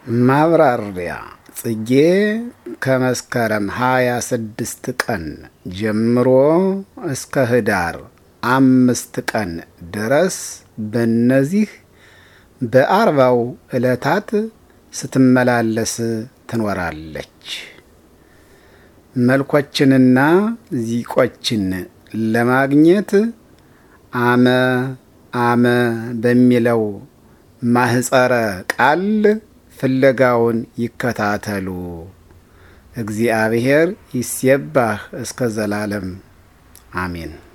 ማብራሪያ ጽጌ ከመስከረም ሃያ ስድስት ቀን ጀምሮ እስከ ህዳር አምስት ቀን ድረስ በእነዚህ በአርባው ዕለታት ስትመላለስ ትኖራለች። መልኮችንና ዚቆችን ለማግኘት አመ አመ በሚለው ማህፀረ ቃል ፍለጋውን ይከታተሉ። እግዚአብሔር ይሴባህ እስከ ዘላለም አሜን።